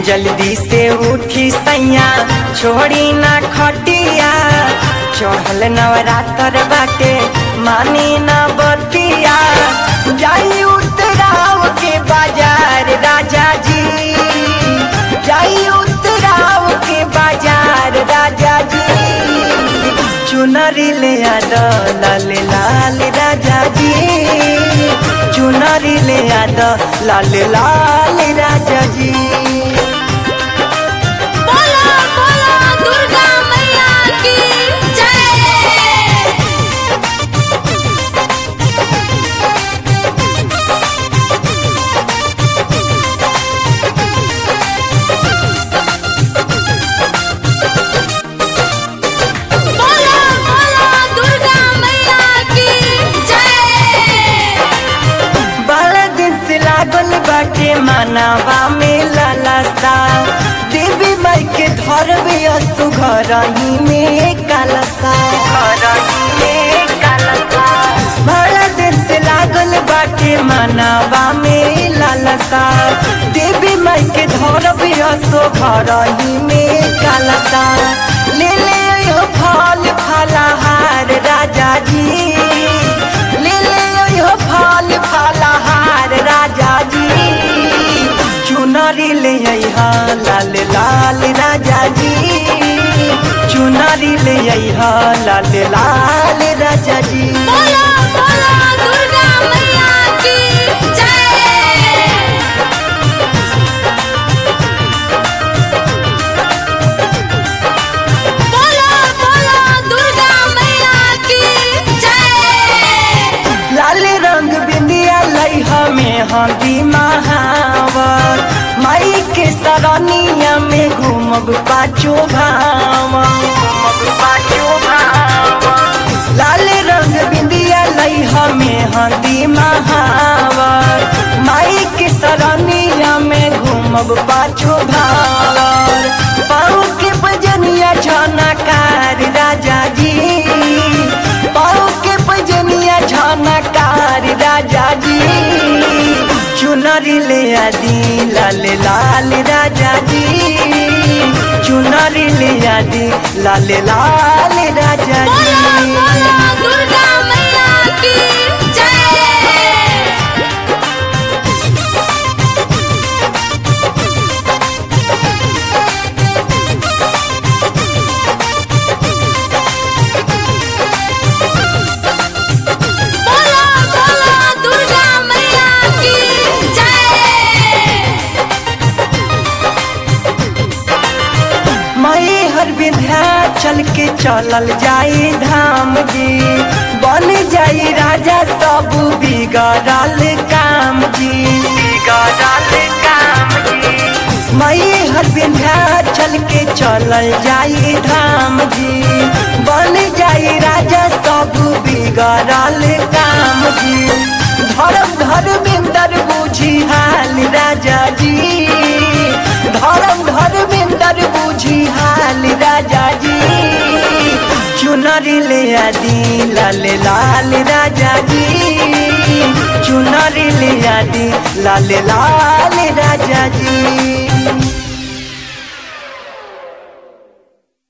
जल्दी से उठी सैया छोड़ी ना खटिया चढ़ल नवरात्र बाटे मानी ना बतिया जाई उतराव के बाजार राजा जी जाई उतराव के बाजार राजा जी चुनरी ले आद लाल लाल राजा जी चुनरी ले आद लाल लाल राजा जी बोलो बोलो दुर्गा मैया की जय बोलो बोलो दुर्गा मैया की जय बड़ा दिन से लागल बाटे मानवा में लालसा देवी माई के धरबे असु घर ही में कालसा बड़ा दिन से लागल बाटे मानवा में लालसा देवी माई के धरबे असु घर ही में कालसा ले ले यो फल फलहार राजा जी ले ले यो फल फलहार राजा जी चुनरी ले अइहा लाल लाल राजा जी चुनरी ले अइहा लाल लाल राजा जी बोलो बोलो दुर्गा मैया की जय बोलो बोलो दुर्गा मैया की जय लाल रंग बिंदिया लइहा में हंदी महावर माई के सरनिया में घूमब पाछो भाव घूमब पाछो भाव लाल रंग बिंदिया लइहा में हंदी महावर माई के सरनिया में घूमब पाछो भावर पाँव के बजनिया झनकार राजा जी पाँव के बजनिया झनकार राजा जी चुनरी ले आदि लाल लाल राजा जी चुनरी ले आदि लाल लाल राजा बोलो जी बोलो दुर्गा मैया की जय बोलो बोलो दुर्गा मैया की जय मई हर विंध्याचल के चलल जाई धाम जी बन जाई राजा सब बिगड़ल काम जी बिगड़ल काम जी मई हर विंध्याचल के चलल जाई धाम जी बन जाई राजा सब बिगड़ल काम जी धर्म धर्मेंद्र बुझी हाल राजा जी धर्म धर्मेंद्र बुझी हाल राजा जी चुनरी ले आदि लाल लाल राजा जी चुनरी ले आदि लाल लाल राजा